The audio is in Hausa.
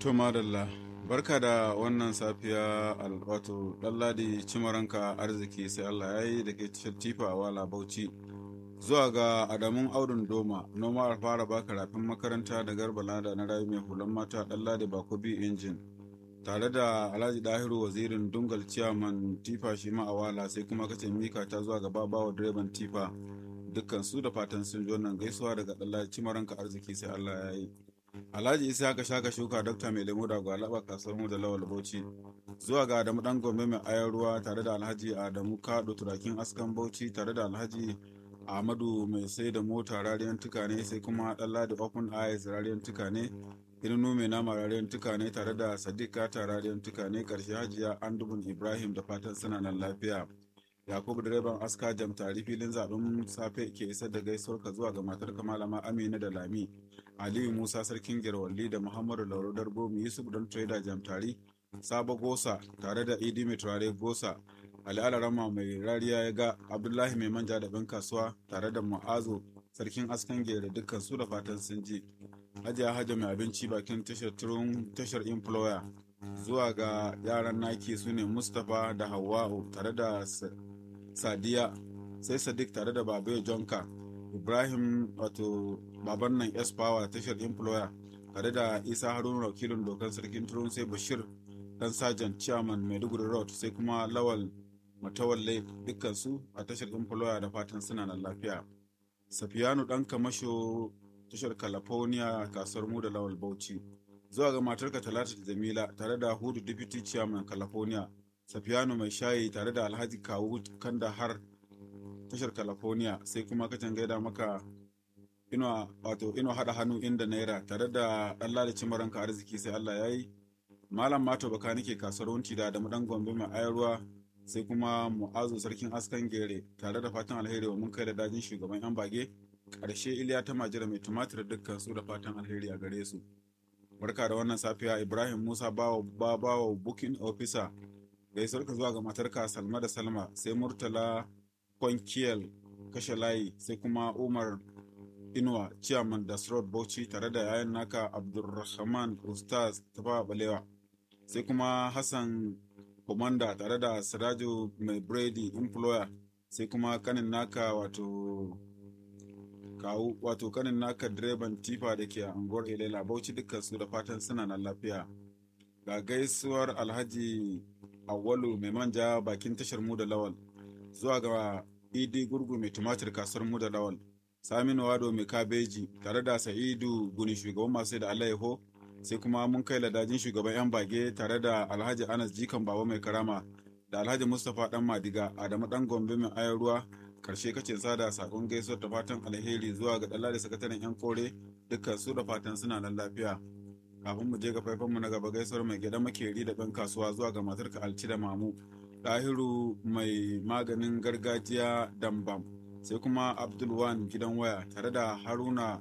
To madalla, barka da wannan safiya wato ɗanladi cimaranka arziki sai Allah ya yi da ke tifa a wala bauchi. Zuwa ga Adamun Audun Doma, noma a fara baka rafin makaranta da garba lada na rayu mai hulan mata ɗanladi bakobi injin. Tare da Alhaji Dahiru wazirin Dungal Ciyaman Tifa shi ma a wala sai kuma kace mika ta zuwa ga babawa direban Tifa. Dukkan su da fatan sun ji wannan gaisuwa daga ɗanladi cimaranka arziki sai Allah ya yi. Alhaji Isa ka shaka shuka Dokta Mai Lemu da Gwalaba kasuwar mu da Lawal Bauchi. Zuwa ga Adamu Dan Gombe mai ayar ruwa tare da Alhaji Adamu Kado Turakin Askan Bauchi tare da Alhaji Ahmadu mai sai da mota rariyan tukane sai kuma Ɗanladi Open Eyes rariyan tukane. Irinu mai nama rariyan tukane tare da Sadiq Kata rariyan tukane karshe Hajiya Andubun Ibrahim da fatan suna nan lafiya. Yakubu direban aska jam tari filin zaɓen safe ke isar da gaisuwar ka zuwa ga matar malama Amina da Lami. Aliyu Musa Sarkin Gerwalli da Muhammadu Lauro Darbomi Yusuf Don Trader Jamtari, Sabo Gosa tare da Idi Mai Turare Gosa, Ali Alarama Mai Rariya ya ga Abdullahi Mai Manja da ɗan kasuwa tare da Mu'azu Sarkin Askan Gere dukkan su da fatan sun ji. Hajiya Hajja Mai Abinci bakin tashar turun tashar Employer zuwa ga yaran naki su ne Mustapha da Hawwa'u tare da Sadiya sai Sadiq tare da Babe Jonka. ibrahim wato baban nan s power tashar employer tare da isa haruna wakilin dokan sarkin turun sai bashir dan sajan chairman maiduguri road sai kuma lawal matawalle dukkansu a tashar employer da fatan suna nan lafiya safiyanu dan kamasho tashar california kasuwar mu da lawal bauchi zuwa ga matarka talata da jamila tare da hudu deputy chairman california safiyanu mai shayi tare da alhaji kawu kandahar tashar california sai kuma ka gaida maka ino wato ino hada hannu inda naira tare da Allah da cimaranka arziki sai Allah ya yi malam mato baka nake kasuwar wunti da da dan gombe mai ayarwa sai kuma mu'azu sarkin askan gere tare da fatan alheri wa mun kai da dajin shugaban yan bage karshe iliya ta majira mai tumatir dukkan su da fatan alheri a gare su barka da wannan safiya ibrahim musa bawa bawa booking officer gaisuwar ka zuwa ga matarka salma da salma sai murtala kwankiyel kashe layi sai kuma umar inuwa chairman das road bauchi tare da yayan naka abdulrahman ustaz tafawa balewa sai kuma hassan komanda tare da siraju mai brady employer sai kuma kanin naka wato kawu wato kanin naka direban tifa da ke a unguwar ilela bauchi dukkan su da fatan suna nan lafiya ga gaisuwar alhaji awalu mai manja bakin tashar mu da lawal zuwa ga idi gurgu mai tumatir kasuwar mu da lawal saminu wado mai kabeji tare da sa'idu guni shugaban masu da alayyaho sai kuma mun kai ladajin shugaban yan bage tare da alhaji anas jikan baba mai karama da alhaji mustapha dan madiga adamu dan gombe mai ayar ruwa karshe kace sada sakon gaisuwar da fatan alheri zuwa ga dalla da sakataren yan kore dukkan su da fatan suna nan lafiya kafin mu je ga faifan mu na gaba gaisuwar mai gida makeri da ɗan kasuwa zuwa ga matarka alci da mamu Dahiru mai maganin gargajiya Dambam sai kuma Abdulwan gidan waya tare da Haruna